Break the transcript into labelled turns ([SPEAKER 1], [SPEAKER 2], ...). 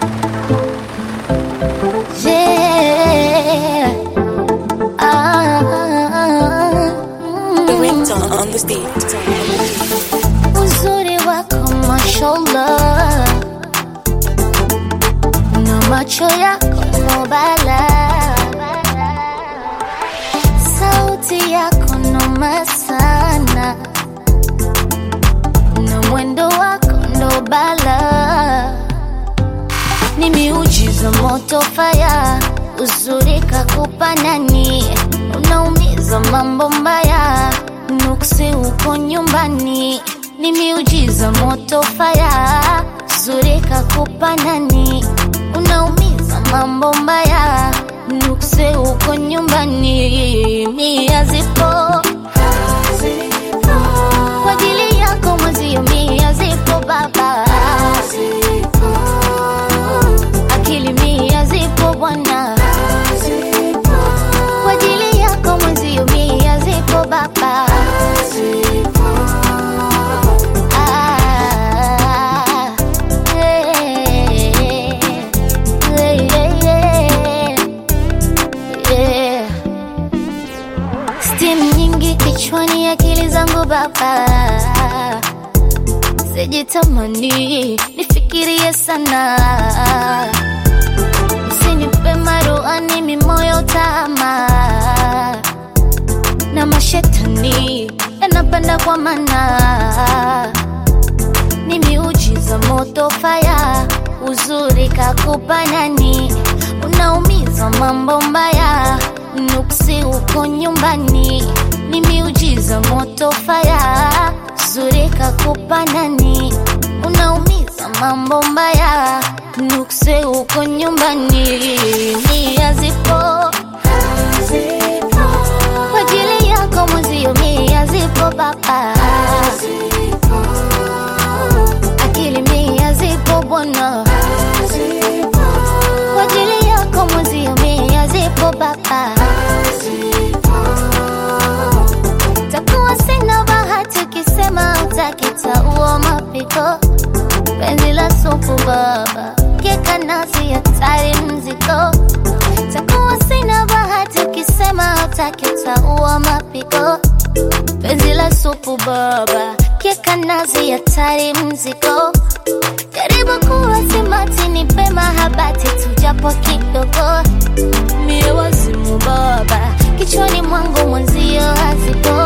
[SPEAKER 1] Yeah. Ah,
[SPEAKER 2] The
[SPEAKER 1] mm.
[SPEAKER 2] ringtone on the stage.
[SPEAKER 1] Uzuri wako mashallah, na macho yako nobala, sauti yako noma sana, na mwendo wako ndo bala, ni miujiza moto faya, uzuri kakupa nani, unaumiza mambo mbaya, nuksi uko nyumbani, ni miujiza moto faya, uzuri kakupa nani, unaumiza mambo mbaya, nuksi uko nyumbani, mia zipo kwa ajili yako mwezio, mia zipo baba akili mia zipo bwana kwa ajili yako mwezio mia zipo baba Ah, eh, eh, eh, eh. Steam nyingi kichwani, akili zangu baba, sijitamani nifikirie sana, usinipe maruani mimoyo tama na mashetani yanapanda kwa mana, ni miujiza moto faya, uzuri kakupa nani, unaumiza mambo mbaya, nuksi uko nyumbani, ni miujiza moto faya, uzuri kakupa nani, unaumiza mambo mbaya, nuksi uko nyumbani, nia zipo kwa ajili yako mwezio, mia zipo baba, akili mia zipo bwana, kwa ajili yako mwezio, mia zipo baba, takuwa sina bahati ukisema utakitaua mapiko, penzi la supu baba, keka nazi hatari mziko takuwa sina bahati ukisema utakitaua mapiko penzi la supu baba keka nazi hatari mziko karibu kuwa simati ni pema habati tujapo kidogo mie wazimu baba kichwani mwangu mwenzio hazipo